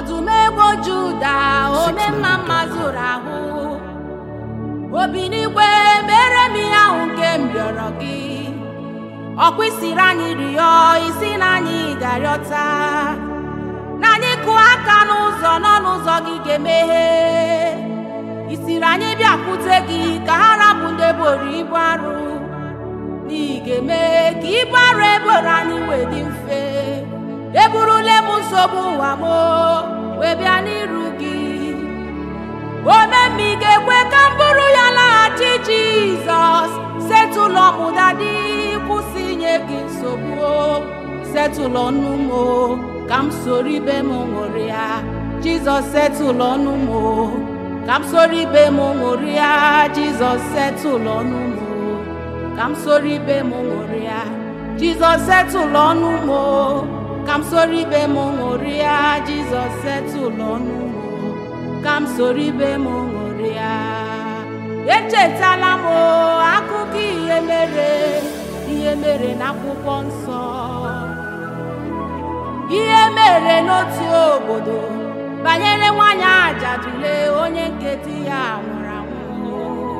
ọdụm ego juda ome mma mma zụrụ ahụ obi n'igwe mere m ihe ahụ nke m rịọrọ gị ọkwa isiri anyị rịọ isi na anyị ga-arịọta na anyị kụọ aka n'ụzọ nọ n'ụzọ gị ga-emeghe isiri anyị bịakwute gị ka ha rapụ ndị boro ibu arụ n'ihi ga-eme ka ibu arụ eboro anyị wee dị mfe eburule m nsogbu ụwa m wee bịa n'iru gị omemmi ga-ekwe ka m bụrụ ya laghachi jizọs setụlọ m dadi kwụsị inye gị nsogbu setụlọ ọnụ m ka m soro ibe m ṅụrịa jizọs setụlọ ọnụ m ka m soro ibe m ṅụrịa jizọs setụlọ ọnụ m ka m soro ibe m ṅụrịa jizọs setụlụ ọnụ m ka m soro ibe m ṅụrịa jizọs setụlụ ọnụ m ka m soro ibe m ṅụrịa echetala m akụkọ ihe mere ihe mere n'akwụkwọ nsọ ihe mere n'otu obodo banyere nwanyị ajadule onye nke di ya nwụrụ anwụ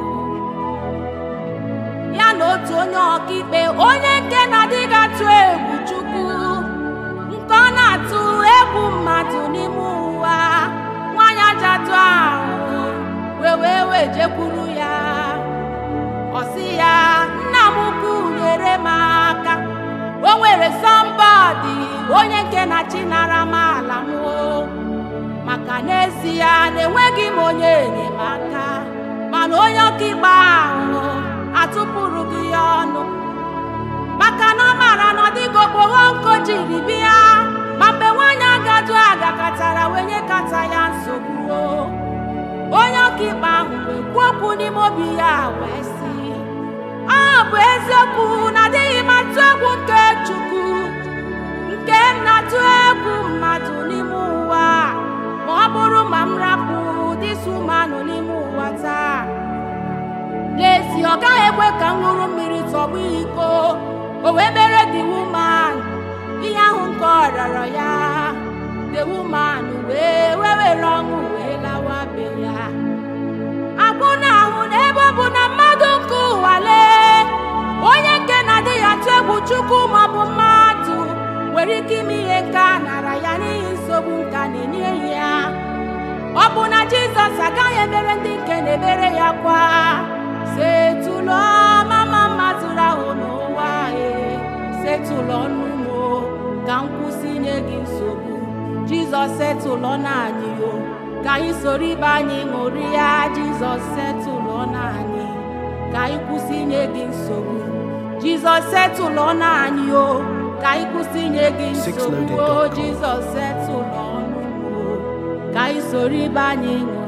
ya na otu onye ọkaikpe onye nke na-adịghị atụ egwu chukwu nke ọ na-atụ egwu mmadụ n'ime ụwa nwanyị ajadu ahụ wee wee wee jekwuru ya ọ sị ya nna m ukwu nyere m aka o nwere sọmbọdị onye nke na-achị nara m ala m maka n'ezie na-enweghị m onye enyemaka mana onye ọkaikpe ahụ atụpụrụ gị ya ọnụ maka na ọ maara na ọ dịghị okpogho nko jiri bịa ma mgbe nwaanyị agadu agakọtara wee nyekata ya nsogbu onye ọkaikpe ahụ wee kwuo okwu n'ime obi ya wee sị ọ bụ eziokwu na adịghị m atụ egwu nke chukwu nke m na-atụ egwu mmadụ n'ime ụwa ma ọ bụrụ ma m rapụ dịsụ mmanụ n'ime ụwa taa n'ezie ọ gaghị ekwe ka m ṅụrụ mmiri tọgbọ iko o wee mere the woman ihe ahụ nke ọ rịọrọ ya the woman wee wee were ọṅụ wee lawa be ya agbụ na-ahụ n'ebe ọ bụ na mmadụ nke ụwa lee onye nke na-adịghị atụ egwu chukwu maọbụ mmadụ nwere ike ime ihe nke a nara ya n'ihi nsogbu nka na-enye ya ọ bụ na jizọs agaghị emere ndị nke na-ebere ya kwa setụlụ mama mmadụ ahụ n'ụwa e setụlụ ọnụ m ka m kwụsị inye gị nsogbu jizọs setụlụ na anyị o ka anyị soro ibe anyị ṅụrịa jizọs setụlụ na anyị ka anyị kwụsị inye gị nsogbu jizọs setụlụ na anyị o ka anyị kwụsị inye gị nsogbu o Sixloaded.com. jizọs setụlụ ọnụ m o ka anyị soro ibe anyị ṅụrịa